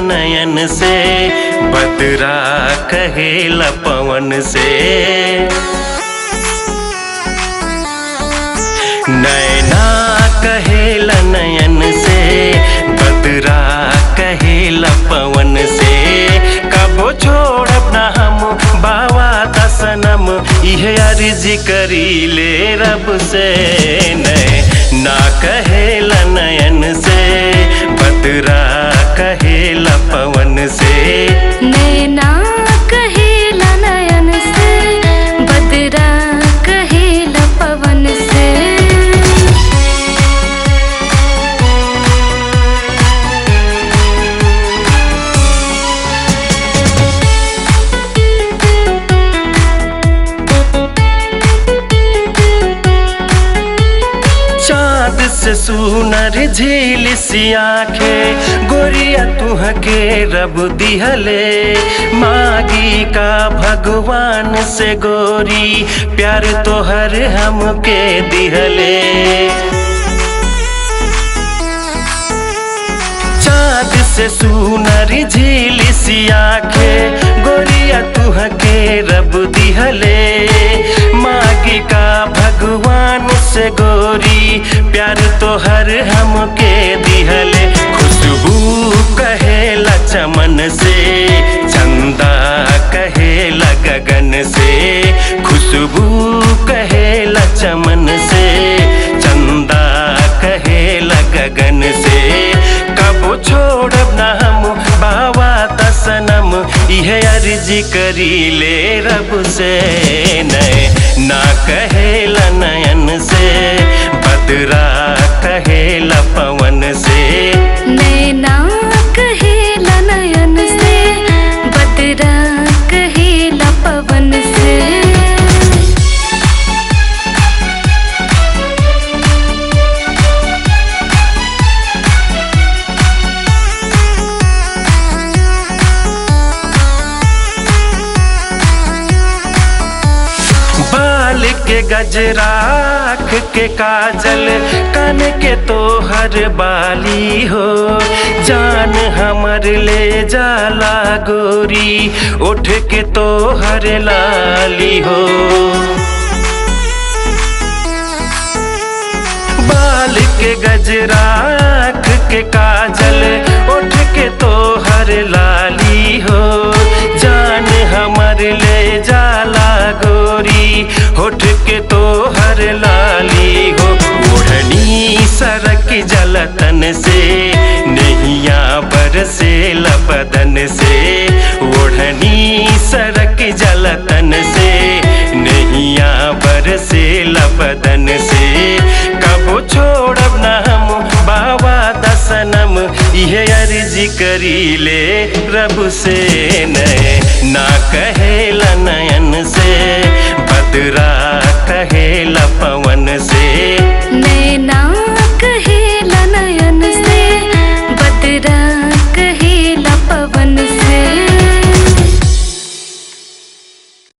नयन से बदरा कहेला पवन से नैना कहेला नयन से बदरा कहेला पवन से कबो छोड़ब ना हम बाबा दसनम इहे अर्जी करी ले रब से नै ना कहेला नयन से बदरा कहेला पवन से नैना कहेला नयन से बदरा कहेला पवन से चाँद से सुनर झील सी आंखें गोरिया तुह के रब दिहले मागी का भगवान से गोरी प्यार तोहर हमके दिहले चाँद से सुनर झील सी आंखें गोरिया तुह के रब दिहले मागी का भगवान से गोरी प्यार तोहर हमके दिहले खुशबू कहेला चमन से चंदा कहेला गगन से खुशबू कहेला चमन से चंदा कहेला गगन से कबो छोड़ब ना हम बाबा दसनम इहे अर्जी करी ले रब से नय ना कहेला नयन से बदरा कहेला पवन से नैना कहेला नयन से बदरा कहेला पवन से बाल के गजराख के काजल कन के तोहर बाली हो जान हमर ले जाला गोरी उठ के तोहर लाली हो बाल के गजराख के काजल उठ के तोहर लाली हो जान हमर ले जाला गोरी उठ के तोहर लाली हो ओढ़नी सरक जलतन से नैया बरसे लबदन से ओढ़नी सरक जलतन से नैया बरसे लबदन से कबो छोड़ब ना हम बाबा दसनम इहे अर्जी करी ले रब से नय ना कहेला नयन